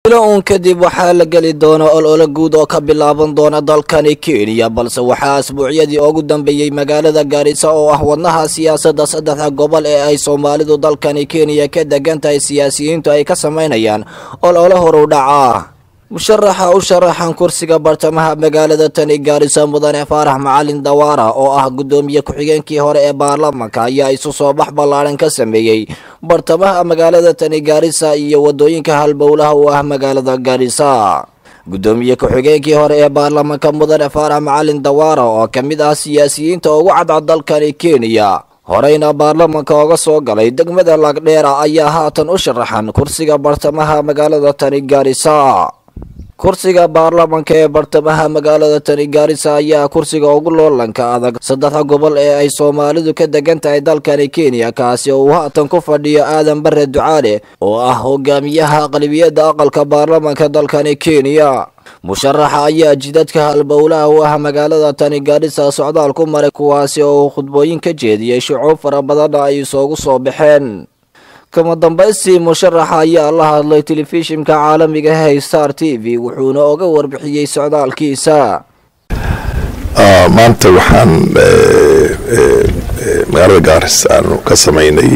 bilo uun kadib waxaa la geli doona olole guud oo ka bilaaban doona dalkani kenya balse waxaa asbuucyadii ugu dambeeyey magaalada gaarisa oo ah wadnaha siyaasadda saddexda gobol ee ay soomaalidu dalkani kenya ka degan tahay siyaasiyiintu ay ka samaynayaan olole horu dhaca musharaxa u sharaxan kursiga bartamaha magaalada tani gaarisa mudane faarax macalin dawaara oo ah guddoomiye ku-xigeenkii hore ee baarlamaanka ayaa isu soo bax ballaadhan ka sameeyey bartamaha magaalada tani gaarisa iyo wadooyinka halbowlaha u ah magaalada gaarisa guddoomiye ku-xigeenkii hore ee baarlamaanka mudane faarax macalin dawaara oo ka mid ah siyaasiyiinta ugu cadcad dalkani kenya horeyna baarlamanka oga soo galay degmada lagdheera ayaa haatan u sharaxan kursiga bartamaha magaalada tani gaarisa kursiga baarlamanka ee bartamaha magaalada tani gaarisa ayaa kursiga ugu loolanka adag saddexda gobol ee ay soomaalidu ka degan tahay dalkani kenya kaasi oo uu haatan ku fadhiyo aadan bare ducaale oo ah hogaamiyaha aqlabiyadda aqalka baarlamanka dalkani kenya musharaxa ayaa jidadka halbowlaha u ah magaalada tani gaarisa socdaal ku maray kuwaasi oo uu khudbooyin ka jeediyey shucuub fara badanna ay isoogu soo baxeen kama dambaystii musharaxa ayaa la hadlay telefishinka caalamiga hey star t v wuxuuna oga warbixiyey socdaalkiisa maanta waxaan magaalada gaaris aanu ka samaynay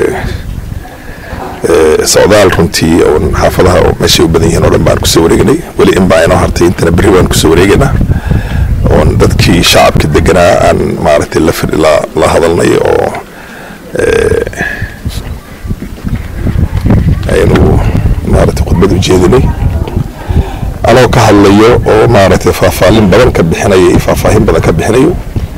socdaal runtii oon xaafadaha meeshay u badan yihiin oo dhan baan kusoo wareegnay weli in baa inoo hartay intana berri baan kusoo wareegaynaa oon dadkii shacabka deganaa aan maaragtay la hadalnay oo aynu maaragtay khudbad u jeedinay anoo ka hadlayo oo maaragtay faahfaalin badan ka bixinayo iyo faahfaahin badan ka bixinayo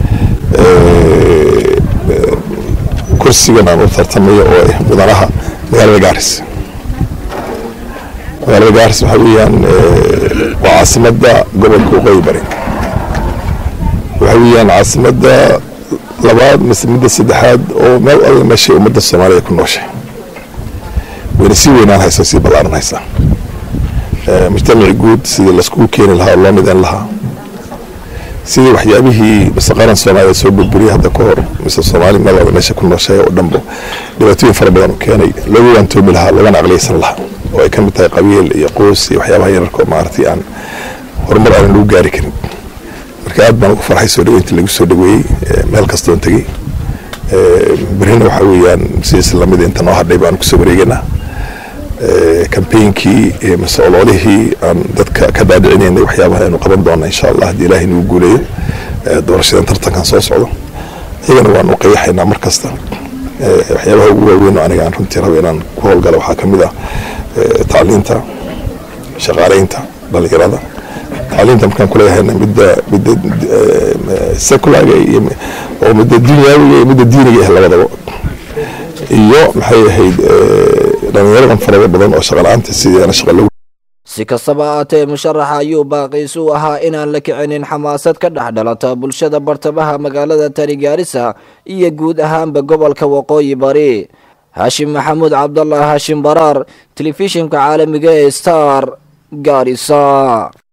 kursigan aan u tartamayo oo ah mudanaha magaalada gaaris magaalada gaaris waxaa weeyaan waa caasimadda gobolka waqooyi bari waxaa weeyaan caasimadda labaad mise midda saddexaad oo meel alla meeshay ummadda soomaaliya ku nooshay wayna sii weynaan haysaa sii ballaaran haysaa mujtamaci guud sidii laiskugu keeni lahaa oo loo midayn lahaa sidii waxyaabihii mise qaran soomaaliya soo burburiyay hadda ka hor mise soomaali meel walba meesha ku nooshay oo dhanbo dhibaatooyin fara badan u keenay loogu waantoomi lahaa loogana aqliyaysan lahaa oo ay ka mid tahay qabiil iyo qoys iyo waxyaabaha yararka oo maaragtay aan horumar aanan lagu gaari karin marka aad baan ugu farxay soo dhaweynta lagu soo dhaweeyey meel kastoon tegey berrina waxaa weeyaan sidiis lamid inta noo hadhay baan kusoo wareegaynaa kambeynkii mise ololihii aan dadka ka dhaadhicinaynay waxyaabaha aynu qaban doona insha allah haddii ilaahay nagu guuleeyo doorashadan tartankan soo socdo iyagana waanu qayaxaynaa mar kasta waxyaabaha ugu waaweyn oo aniga aan runtii rabo inaan ku howlgalo waxaa kamid ah tacliinta shaqaaleynta dhalinyarada tacliinta markaan kuleeyahayna midda midda seculaga iyo oo midda dunyawiga iyo midda diiniga ah labadaba iyo maxay ahayd dhalinyaradan farada badan oo shaqala-aanta sideena shaqa lagu si kastaba aatee musharaxa ayuu baaqiisu ahaa inaan la kicinin xamaasad ka dhex dhalata bulshada bartamaha magaalada tani gaarisa iyo guud ahaanba gobolka waqooyi bari haashim maxamuud cabdallah haashim baraar telefishinka caalamiga ee star gaarisa